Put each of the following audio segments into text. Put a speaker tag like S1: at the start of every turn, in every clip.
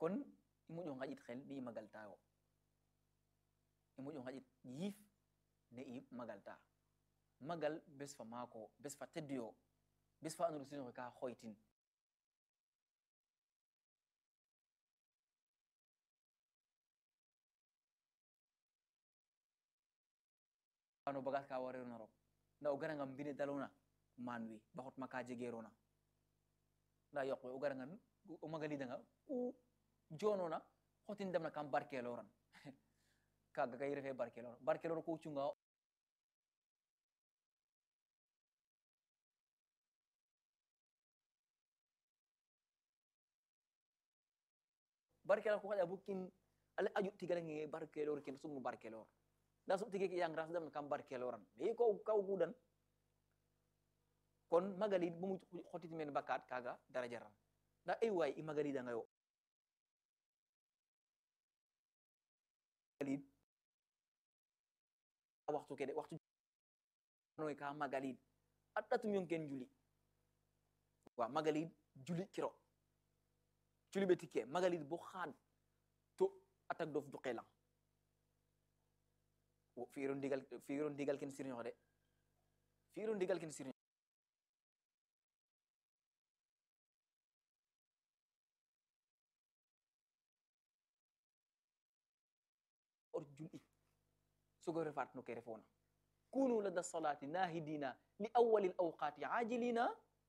S1: kon i moƴo ngaƴit xel ne i magaltayo i moƴo ngaƴit yiif ne i magalta magal bes fa maako bes fa tedduyo bes fa andoona sinoxe ka xoytin ano bagage ka wareerona roog nda o garanga mbine dalona maan wi ba xotma ka jegeerona nda yoq we o garangan o magalidanga ku jonona xotin demna kam barkeloran kaga kay refe barkelor barkelor ku cunga barkelor ku xaƴa bo kin ale aju tigalange barkelor ken sumnu barkelor nda soɓ tige ke yang ras demna kam barkeloran mais ko kaw gudan kon magalid bomu xotit men bakat kaga dara jaran nda ay way i magalidanga yo magalid waxtu ke de waxtu noy ka magalid a ɗatum yon ken juli wa magalid juli kiro juli ɓe tikke magalid bo xaad to atak dof duqelang fiiro ndigal fiiro ndigal ken sirñox de fiiro ndigal ken sirñox or jul'i sogo refat no ke refona kunu lada salati nahidina li awali l awqati ajilina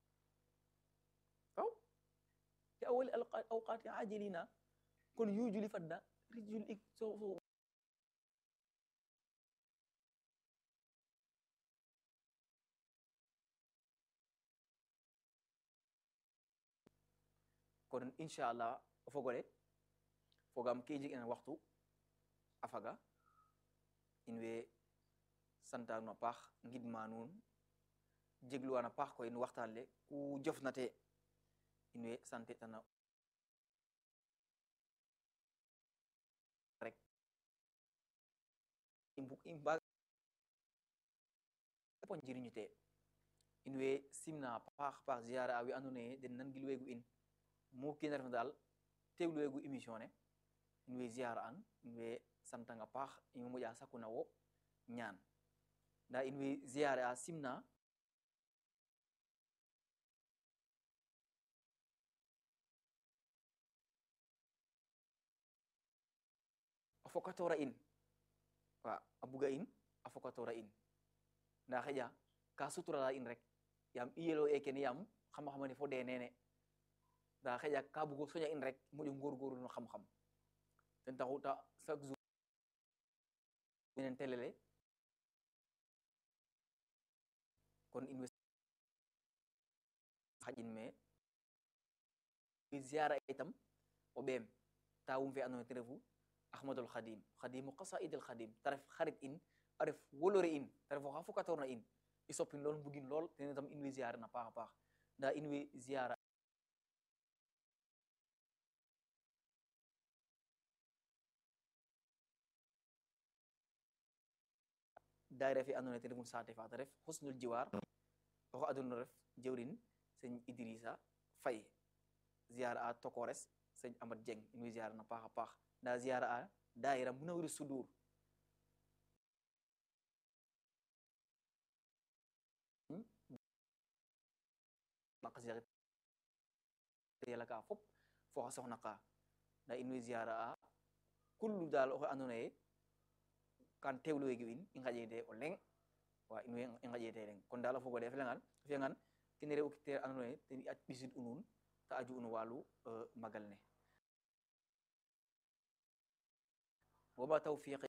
S1: aw li awali awqati ajilina kon yu juli fadda ri jul'i so so kono inchallah o fogole fogam ke jeg ena waxtu a faga in way santaan nuun a paax ngidma nuun jegluwaan a paax koy no waxtaan le ku jofna te in way sante tana rek i mbug i mbaag po njiriñu te in way simna a paax paax ziara a we andoona yee den nangilweegu in mu kiina refna daal teewluweegu émission ne in way ziara an in way santanga paax in moƴa sakuna wo ñaan nda in way ziare a simna a fokatora in wa a buga in a fokatora in nda xeƴa ka suturala in rek yam i yelo e kene yam xam-xamane fo de nene nda xeƴa ka bugo soña in rek moƴo ngorgorlu no xam-xam ten taxu ta chaque jour menen telele kon in way xaƴin me ziara itam o ɓeem tawum fe andoona yee ten refu ahmadul khadim khadimu qasaidil khadim ta ref xarit in a ref wolore in ta ref oxa fokatorna in i soppin lool mbugin lool ten itam in way ziara na paax a paax nda in way ziara daayira fe andoona yee ten refu saate fa ta ref husnul jiwar oxu aduna ref jewrin sëñ Idrissa Faye ziara a tokores sëñ Amad Dieng in way ziara na paax a paax nda ziara a daayira Munawwirus Sudur naqasida yala ka fop fo xa soxna ka nda in way ziara a kullu daal oxe andoona yee kan teewluweegi in i ngaƴeede o leŋ wa in way i ngaƴeede leŋ kon daal a fogole a felangan a fiyangan kene re'u te andoona yee ten i a ɓisid u nuun ta aju no walu magal ne wama tawfiqi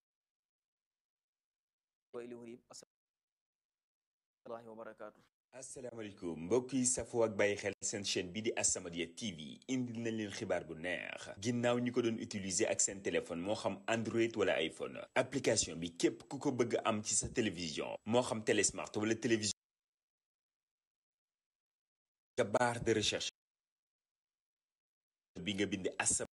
S1: wa ilayhi assalamu wa barakatuh
S2: asalaamaaleykum mbokk yi safoo ak bàyyi xel seen chaîne bi di As-Samadiyya TV indil nañ leen xibaar bu neex ginnaaw ñi ko doon utiliser ak seen téléphone moo xam Android wala iPhone application bi képp ku ko bëgg am ci sa télévision moo xam télé smart wala télévision ca barre de recherche bi nga bind As-Samadiyya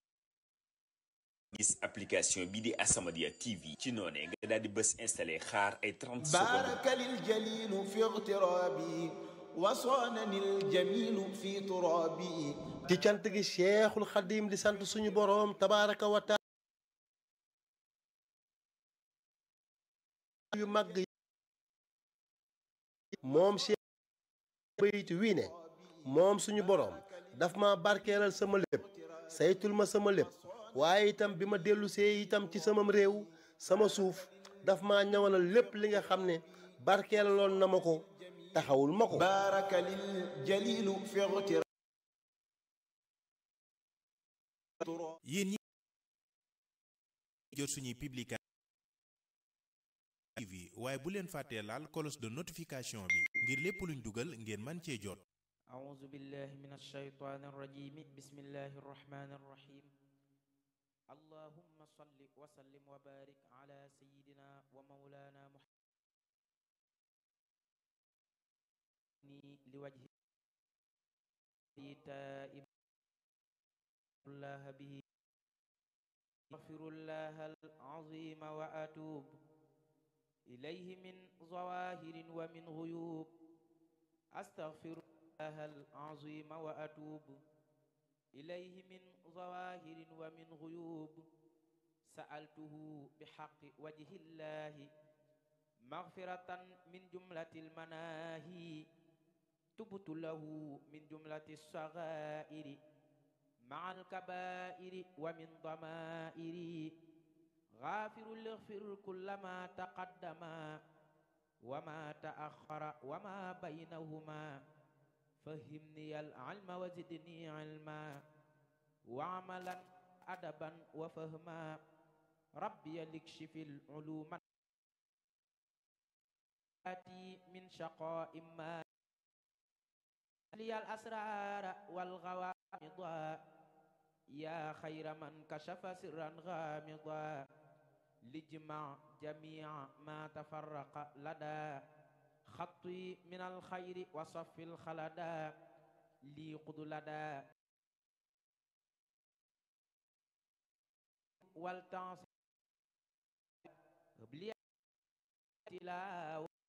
S2: gis application bi di As-Samadiyya TV ci noonee nga daal di bës installé xaar ay 30 secondes
S3: بارك للجليل في اغترابي وصانني الجميل في ترابي
S4: ci cant gi Cheikhul Xadim di sant suñu boroom tabaaraka wa taala yu màgg moom Cheikh bayit wii ne moom suñu boroom daf ma barkeelal sama lépp saytul ma sama lépp waaye itam bi ma dellu see itam ci samam réew sama suuf daf ma ñawanal lépp li nga xam ne barkeelaloon na ma ko taxawul ma ko
S3: بارك للجليل في اغتراب
S5: yéen ñi jot suñuy publication TV waaye bu leen fàttee laal cloche de notification bi ngir lépp luñ dugal ngeen man cee jot
S6: أعوذ بالله من الشيطان الرجيم بسم الله الرحمن الرحيم اللهم صل وسلم وبارك على سيدنا ومولانا محمد لوجه تائب الله به أغفر الله العظيم وأتوب إليه من ظواهر ومن غيوب أستغفر الله العظيم وأتوب إليه من ظواهر ومن غيوب سألته بحق وجه الله مغفرة من جملة المناهي تبت له من جملة الصغائر مع الكبائر ومن ضمائر غافر اغفر كل ما تقدم وما تأخر وما بينهما فهمني العلم وزدني علما وعملا أدبا وفهما ربي لكشف العلوم آتي من شقاء ما لي الأسرار والغوامض يا خير من كشف سرا غامضا لجمع جميع ما تفرق لدى خطي من الخير وصف الخلدا لي قد لدى والتعصي بلي تلاوة